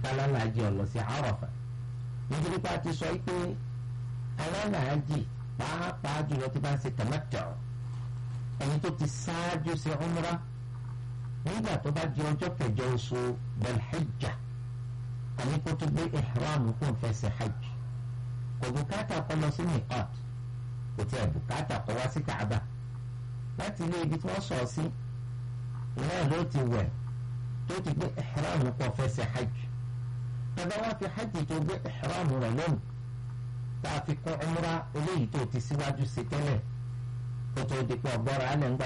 kálálàájì ọ̀lọ́ sí Àràfà nítorí pé a ti sọ pé alálàájì pàápàá jùlọ tí bá ń ṣe tamattu ẹni tó ti ṣáájú sí umra nígbà tó bá di ọjọ́ kẹjọ oṣù belhijja àní kó tó gbé ihram kó n fẹsẹ̀ hajj kò bùkátà kó lọ sí miqat kò tí ẹ̀ bùkátà kó wá sí kaaba láti ilé ibi tí wọ́n sọ̀ sí ìná ló ti wẹ̀ tó ti gbé ihram kó fẹsẹ̀ hajj tọ́ba wá fi hajj tó gbé ihram rẹ̀ lónìí tá a fi kún umra eléyìí tó ti síwájú sí tẹ́lẹ̀ kó tó di pé ọgbọ́ra alẹ́ ń gbà.